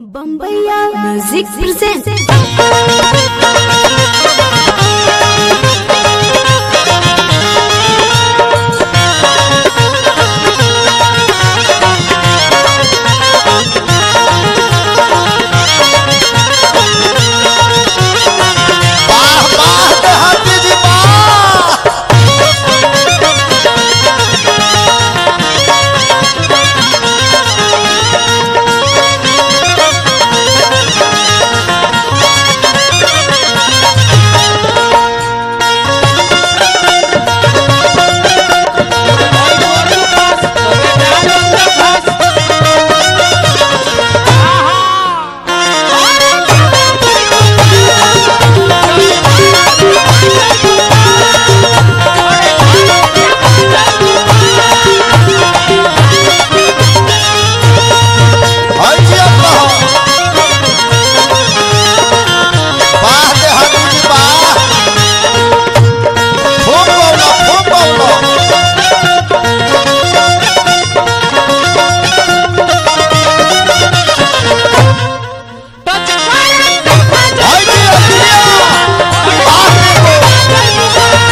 बम्बैया music present वाह वाह देहाती जी वाह हाय जी अब्बा वाह देहाती जी वाह खूब बोलो खूब बोलो हाय जी अब्बिया वाह देखो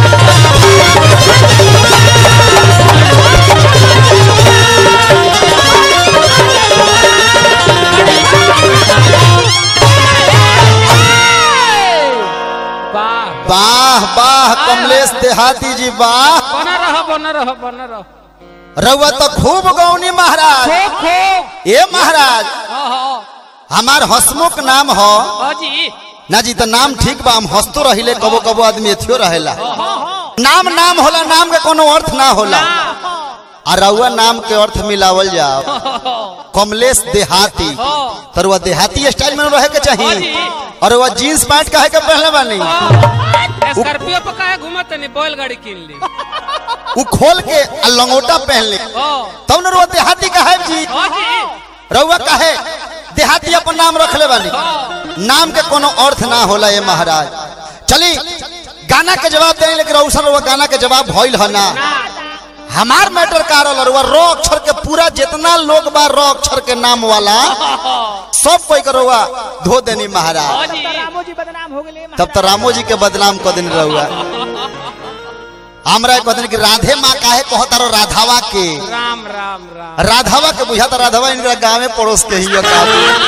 वाह वाह वाह कमलेश देहाती जी वाह बना रहो बना रहो बना रहो रउआ तो खूब गौनी महाराज खो खो ए महाराज ओहो हमार हसमुख नाम हो अजी ना जी तो नाम ठीक बा हम हंसतो रहिले कबो कबो आदमी एथियो रहेला नाम नाम होला नाम के कोनो अर्थ ना होला आ रउआ नाम के अर्थ मिलावल जाओ कमलेश देहाती तो रउआ देहाती स्टाइल में रहे के चाहिए और रउआ जीन्स पैंट काहे के पहले बानी स्कॉर्पियो पे काहे घूमत नहीं बैलगाड़ी किन ली उ खोल के आ लंगोटा पहन ले ओ तब न रउआ देहाती काहे जी अजी रउआ काहे देहाती अपन नाम रखले बानी नाम के कोनो अर्थ ना होला ये महाराज चली गाना के जवाब देने लेकिन रउसन रउआ गाना के जवाब भइल ह ना हमार मैटर का रहल रउआ रो अक्षर के पूरा जितना लोग बा रो अक्षर के नाम वाला सब कोई के रउआ धो देनी महाराज अजी तब तो रामो जी के बदनाम कर देनी रउआ हमरा कहते कि राधे माँ काहे कहता रो राधावा के राम राम राम राधावा के बुझा था राधावा इनका गाँव में पड़ोस के ही का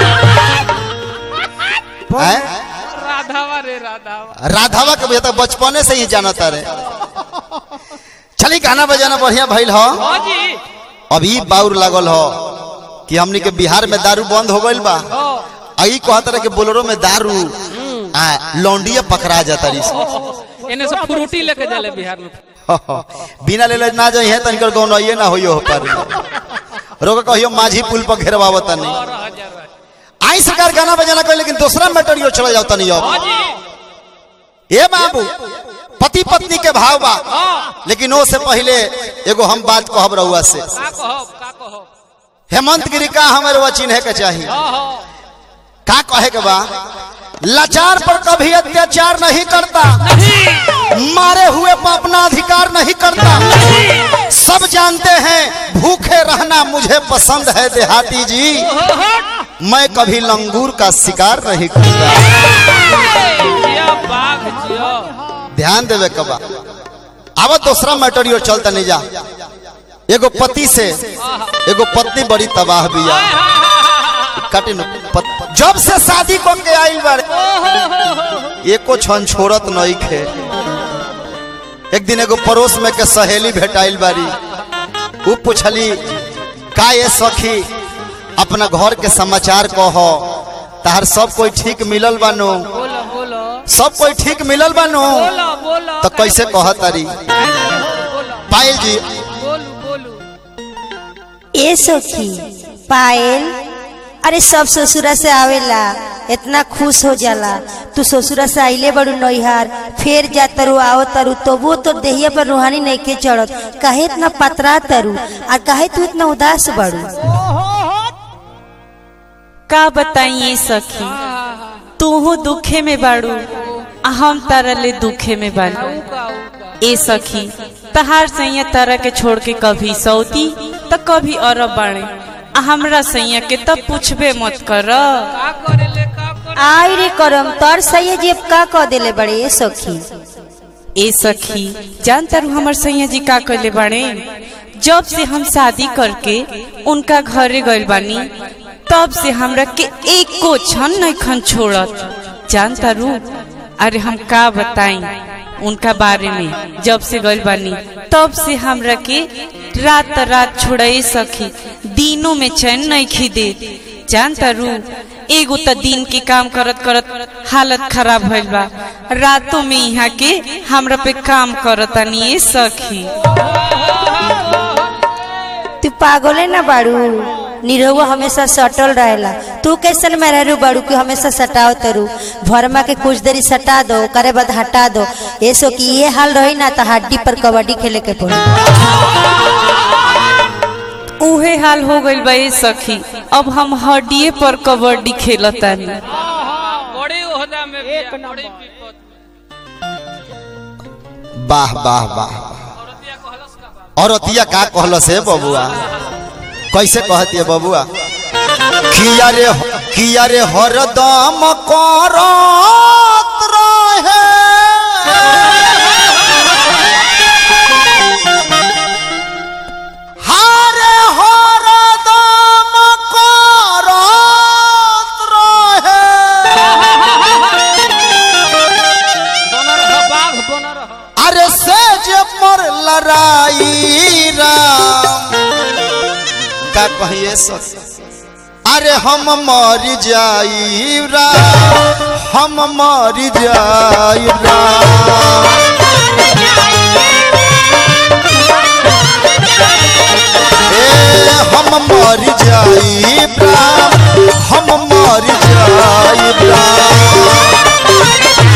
हैं? राधावा रे राधावा राधावा के बुझा था बचपने से ही जानता रे चली गाना बजाना बढ़िया भइल हो अजी अभी बाउर लागल हो कि हमनी के बिहार में दारू बंद हो गइल बा ओ आई कहता रहे कि बोलेरो में दारू आ लौंडिया पकड़ा जाता रही इन्हें से फ्रूटी लेके जाले बिहार में बिना ले ना जाई है तनिकर गौन आइए ना होइयो हो पर रोक कहियो माझी पुल पर घेरवावत नहीं और हजार आई सरकार गाना बजाना कर लेकिन दूसरा मैटर चला जाता नहीं अब अजी ए बाबू पति पत्नी के भाव बा हाँ लेकिन वो से पहले एगो हम बात कहब रहुआ से का कहो का कहो हेमंत गिरी का हमारे वह चिन्हे के चाहिए ओहो का कहे के बा लाचार पर कभी अत्याचार नहीं करता मारे हुए पर अपना अधिकार नहीं करता सब जानते हैं भूखे रहना मुझे पसंद है देहाती जी मैं कभी लंगूर का शिकार नहीं करता जिया बाघ जिया ध्यान देवे कबा अब दूसरा मैटर चलता नहीं जा एगो पति से एगो पत्नी बड़ी तबाह बिया काटे न पत, जब से शादी को के आइल बारे एको छन छोड़त नहीं खे एक दिन एगो पड़ोस में के सहेली भेटाइल बारी उ पूछली का ये सखी अपना घर के समाचार कहो तार सब कोई ठीक मिलल बानो बोलो बोलो सब कोई ठीक मिलल बानो बोलो बोलो तो कैसे कह तारी बोलो पायल जी बोलू बोलू ए सखी पायल अरे सब ससुरा से आवेला इतना खुश हो जाला तू ससुरा से आइले बड़ू नैहार फिर जा तरु आओ तरु तो वो तो देहिया पर रूहानी नहीं के चढ़त काहे इतना पतरा तरु और काहे तू इतना उदास बड़ू का बताइए सखी तूहू दुखे में बाड़ू आ हम तरले दुखे में बाड़ू ए सखी तहार सैया तरह के छोड़ के कभी सौती तो कभी अरब बाड़े आ हमरा सैया के तब पूछबे मत कर का करे ले का करे आई रे करम तोर सही जेब का कह देले बड़े ए सखी ए सखी जान तारू हमर सैया जी का कहले बाड़े जब से हम शादी करके उनका घरे गइल बानी तब से हमरा के एको क्षण नहीं खन छोड़त जान तारू अरे हम का बताई उनका बारे में जब से गइल बानी तब से हमरा के रात रात छोड़े सखी दिनों में चैन नहीं खीदे जान तारू एगो त दिन के काम करत करत हालत खराब भइल बा रातों में यहाँ के हमरा पे काम करतानी ए सखी तू पागले ना बाड़ू निरहुआ हमेशा सटल रहेला तू कैसन मेहरू बाड़ू कि हमेशा सटाओ तरू भरमा के कुछ देरी सटा दो करे बाद हटा दो ऐसो कि ये हाल रही ना तो हड्डी पर कबड्डी खेले के पड़ी उहे हाल हो गइल बा ए सखी अब हम हड्डिए पर कबड्डी खेलतानी बड़ी ओहदा में एक बड़ी विपद वाह वाह वाह औरतिया का कहलस है बबुआ कैसे कहती है बबुआ किया रे किया रे हरदम करत रहे हारे हरदम करत रहे बनर ह बाघ बनर ह अरे सेज पर लड़ाई राम का कहिए सस अरे हम मर जाई राम हम मर जाई राम ए हम मर जाई राम हम मर जाई राम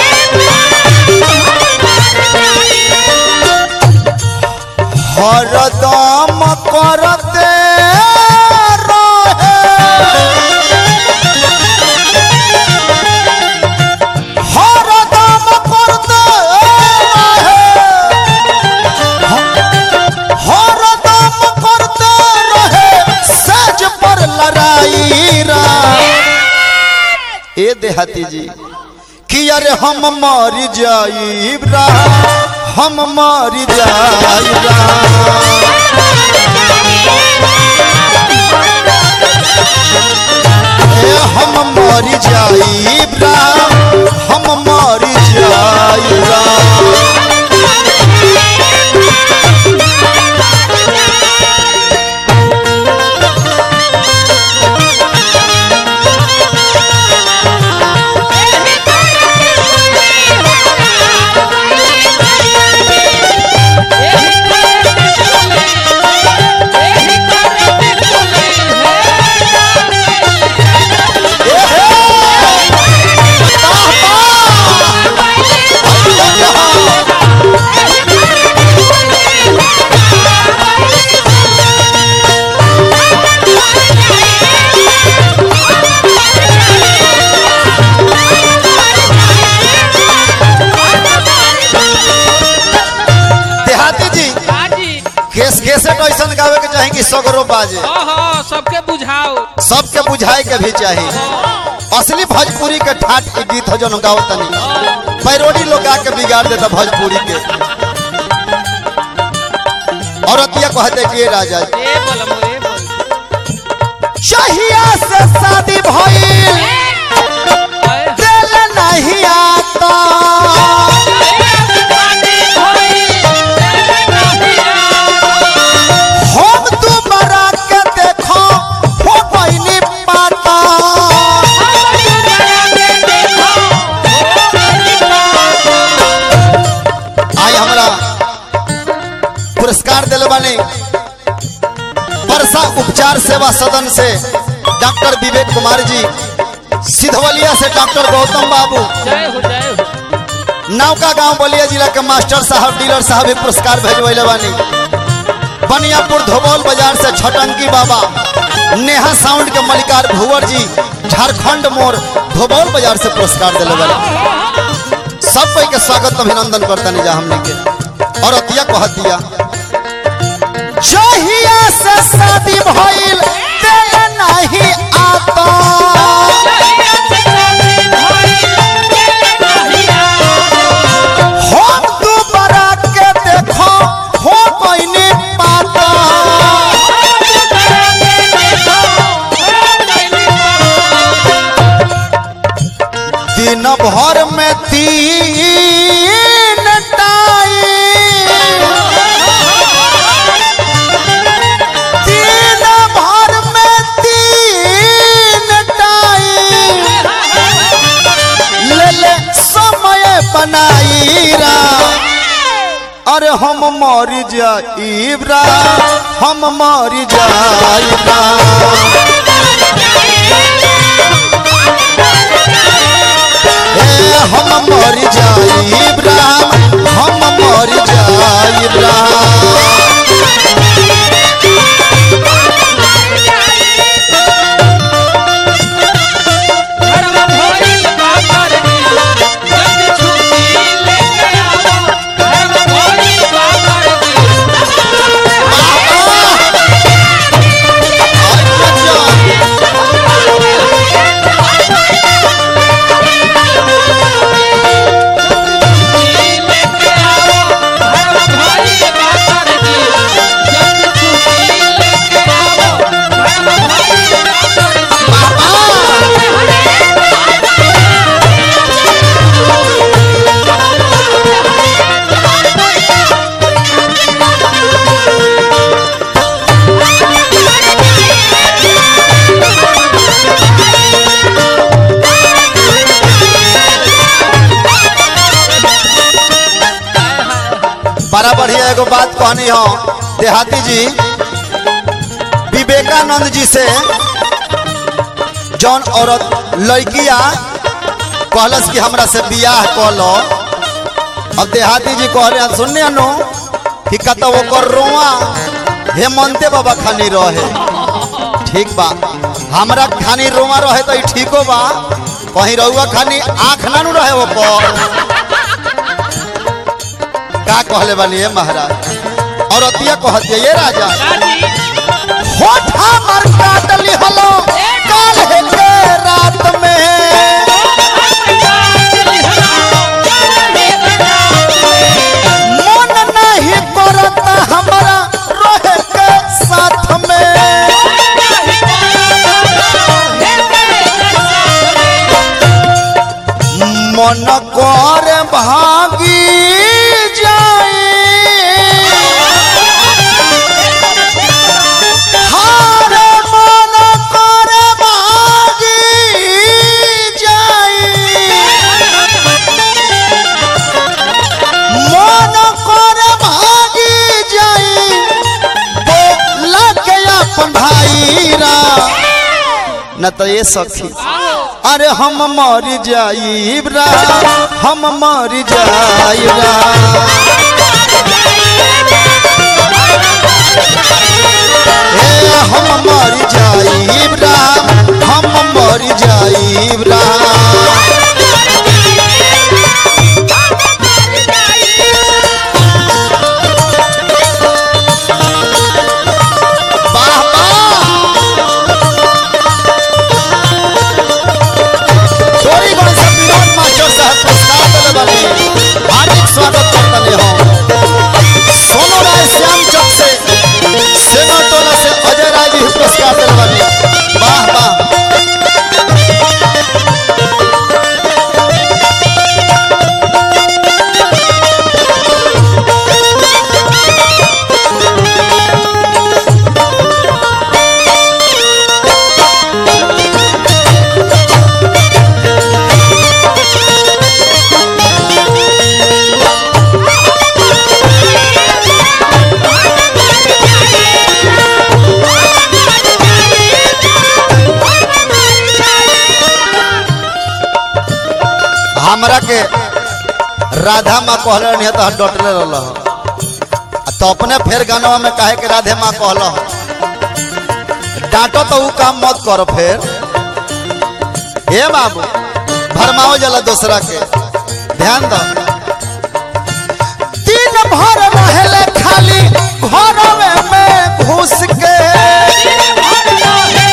हरदम करते रहे हरदम करते रहे हरदम करते रहे सज पर लड़ाई रा ए देहाती जी कि अरे हम मर जाई हम मर जाई ए हम मर जाई हम मर जाई देहाती जी हाजी केस केसेट ऐसा गावे के चाहे कि सगरो बाजे हाँ हाँ सबके बुझाओ सबके बुझाए के भी चाहिए असली भोजपुरी के ठाट के गीत हो जो गाओ तनी पैरोडी लोग गा के बिगाड़ देता भोजपुरी के औरतिया कहते कि ये राजा जी, ए बोलम ए बोल चाहिया से शादी भइल दिल नहीं आता हम दोबारा के देखो हो बहनी पाता आई हमरा पुरस्कार दिल बानी वर्षा उपचार सेवा सदन से डॉक्टर विवेक कुमार जी सिधवलिया से डॉक्टर गौतम बाबू जय हो जय हो नौका गांव बलिया जिला के मास्टर साहब डीलर साहब भी पुरस्कार भेजवैले बानी बनियापुर धोबौल बाजार से छटंकी बाबा नेहा साउंड के मलिकार भुवर जी झारखंड मोड़ धोबौल बाजार से पुरस्कार दिले बानी सब कोई के स्वागत अभिनंदन करता नहीं जा हमने के और अतिया कहतिया चाहिए से शादी भइल अकेले नहीं आता हम दोबारा के देखो हो कोई नहीं पाता दिन भर में तीन टाइम दिन भर में तीन टाइम ले ले समय बनाई रा अरे हम मर जाइबरा हम मर जाइबरा ए हम मर जाइबरा हम मर जाइबरा बड़ा बढ़िया एगो बात कहनी हो देहाती जी विवेकानंद जी से जौन औरत लड़किया कहलस कि हमरा से बियाह कह लो अब देहाती जी कह रहे हैं सुनने अनु कि कत ओकर रोआ हेमंते बाबा खानी रहे ठीक बा हमरा खानी रोआ रहे तो ई ठीको बा कहीं रहुआ खानी आँख ना नु रहे ओपर का कहले वाली है महाराज और अतिया कहती है ये राजा होठ हमर काटली हलो काल है के रात में मन नहीं करता हमारा रहे के साथ में मन कर भागी जाए हार मन कर भागी जाए मन कर भागी जाए बोला के अपन भाई रा न तो ये सखी अरे हम मर जाइबरा हम मर जाइबरा ए हम मर जाइबरा हम मर जाइबरा वाह वाह चोरी गण से विनोद मास्टर साहब पुरस्कार दिले बानी हार्दिक स्वागत करतले हो सोनू राय श्याम चक से सेना टोला से अजय राय जी भी पुरस्कार दिले बानी वाह वाह हमरा के राधा माँ कहले रहनी तो डटले रहल आ तो अपने फेर गानवा में काहे के राधे माँ कहल डांटो तो ऊ काम मत करो फेर हे बाबू भरमाओ जला दूसरा के ध्यान दो दिन भर रहले खाली घरवे में घुस के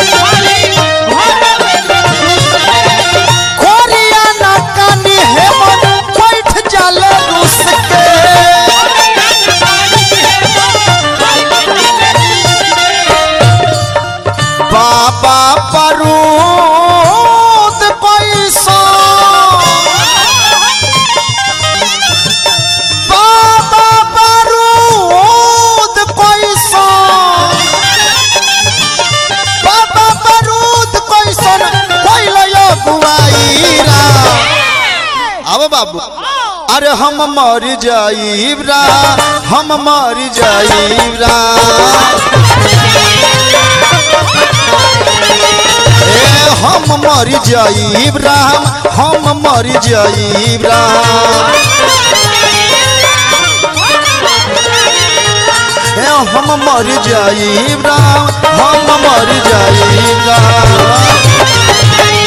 अब बाबू अरे हम मर जाइब रा हम मर जाइब रा ए हम मर जाइब राम हम मर जाइब राम ए हम मर जाइब राम हम मर जाइब राम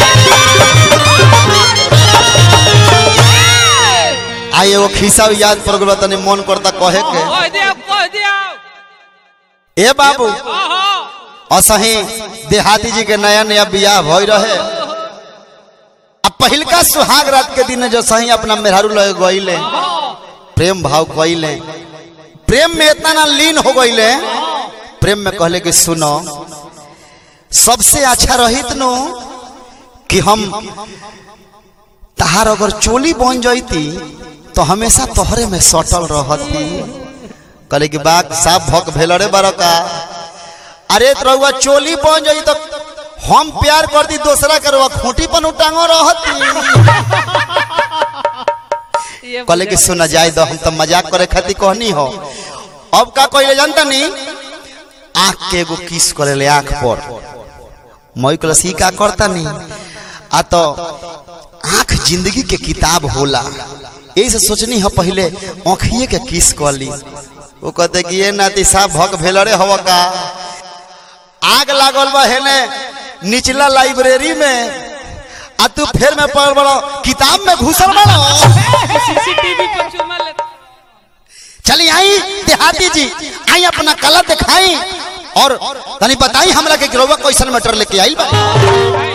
आए वो खिस्सा याद पड़ गलो तनी मन करता कहे के कह दिया कह दिया ए बाबू ओहो असही देहाती जी के नया नया बियाह भई रहे अब पहिलका सुहाग रात के दिन जो सही अपना मेहरारू लगे गईले प्रेम भाव कइले प्रेम में इतना ना लीन हो गईले प्रेम में कहले कि सुनो सबसे अच्छा रहित नो कि हम तहार अगर चोली बन जाती तो हमेशा तोहरे में सटल रहती कहले कि बाग साफ भक भेल रे बड़का अरे रउआ चोली बन जाई तो हम प्यार कर दी दूसरा के रउआ खूंटी पर उटांगो रहती ये कहले कि सुना जाए दो हम तो मजाक करे खातिर कहनी हो अब का कहले जानता नी आँख के एगो किस करे ले आँख पर मई कलस ही का करता नी आ तो आँख जिंदगी के किताब होला यही से सोचनी है पहले आँखिए के किस कर ली वो कहते कि ये नाती साहब भक भेल रे हवा का आग लागल बा हेने निचला लाइब्रेरी में आ तू फिर में पढ़ बड़ो किताब में घुसल बड़ो सीसीटीवी पर चुमा ले चली आई देहाती जी आई अपना कला दिखाई और तनी बताई हमरा के गिरोवा कैसन मैटर लेके आई बा